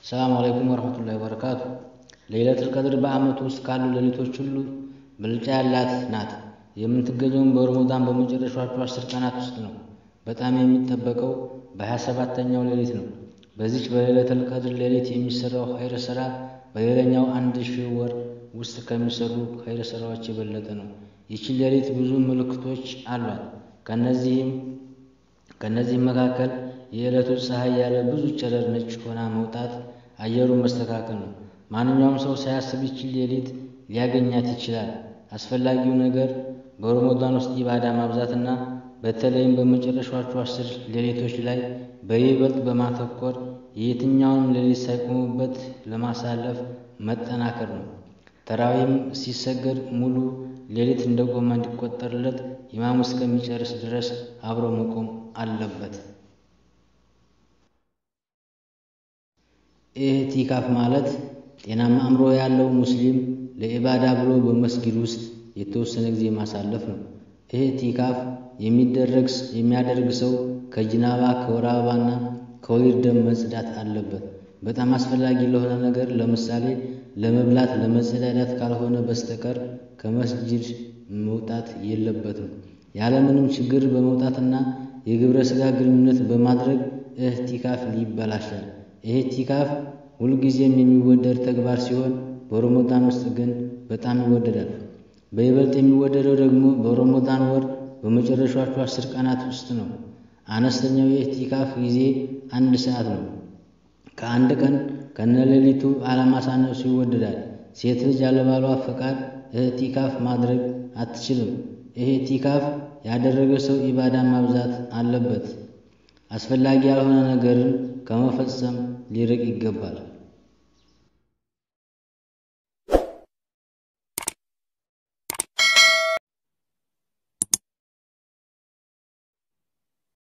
ሰላም አለይኩም ወረህመቱላሂ ወበረካቱ። ለይለቱል ቀድር በዓመቱ ውስጥ ካሉ ሌሊቶች ሁሉ ብልጫ ያላት ናት። የምትገኘውም በረመዳን በመጨረሻዎቹ አስር ቀናት ውስጥ ነው። በጣም የሚጠበቀው በሀያ ሰባተኛው ሌሊት ነው። በዚች በለይለቱል ቀድር ሌሊት የሚሰራው ኸይር ሥራ በሌላኛው አንድ ሺህ ወር ውስጥ ከሚሰሩ ኸይር ሥራዎች የበለጠ ነው። ይህች ሌሊት ብዙ ምልክቶች አሏት። ከእነዚህም መካከል የዕለቱ ፀሐይ ያለ ብዙ ጨረር ነጭ ሆና መውጣት፣ አየሩ መስተካከል ነው። ማንኛውም ሰው ሳያስብ ይህችን ሌሊት ሊያገኛት ይችላል። አስፈላጊው ነገር በረመዳን ውስጥ ኢባዳ ማብዛትና በተለይም በመጨረሻዎቹ አስር ሌሊቶች ላይ በይበልጥ በማተኮር የየትኛውንም ሌሊት ሳይቆሙበት ለማሳለፍ መጠናከር ነው። ተራዊህም ሲሰገድ ሙሉ ሌሊት እንደቆመ እንዲቆጠርለት ኢማሙ እስከሚጨርስ ድረስ አብሮ መቆም አለበት። ኢዕቲካፍ ማለት ጤናማ አእምሮ ያለው ሙስሊም ለኢባዳ ብሎ በመስጊድ ውስጥ የተወሰነ ጊዜ ማሳለፍ ነው። ኢዕቲካፍ የሚያደርግ ሰው ከጅናባ ከወር አበባና ከወሊድ ደም መጽዳት አለበት። በጣም አስፈላጊ ለሆነ ነገር ለምሳሌ ለመብላት፣ ለመጸዳዳት ካልሆነ በስተቀር ከመስጂድ መውጣት የለበትም። ያለምንም ችግር በመውጣትና የግብረ ሥጋ ግንኙነት በማድረግ ኢዕቲካፍ ይበላሻል። ኢዕቲካፍ ሁልጊዜም የሚወደድ ተግባር ሲሆን በረመዳን ውስጥ ግን በጣም ይወደዳል። በይበልጥ የሚወደደው ደግሞ በረመዳን ወር በመጨረሻዎቹ አስር ቀናት ውስጥ ነው። አነስተኛው የኢዕቲካፍ ጊዜ አንድ ሰዓት ነው። ከአንድ ቀን ከነሌሊቱ አለማሳነሱ ይወደዳል። ሴት ልጅ ያለባሏ ፈቃድ ኢዕቲካፍ ማድረግ አትችልም። ኢዕቲካፍ ያደረገ ሰው ኢባዳ ማብዛት አለበት። አስፈላጊ ያልሆነ ነገርን ከመፈጸም ሊርቅ ይገባል።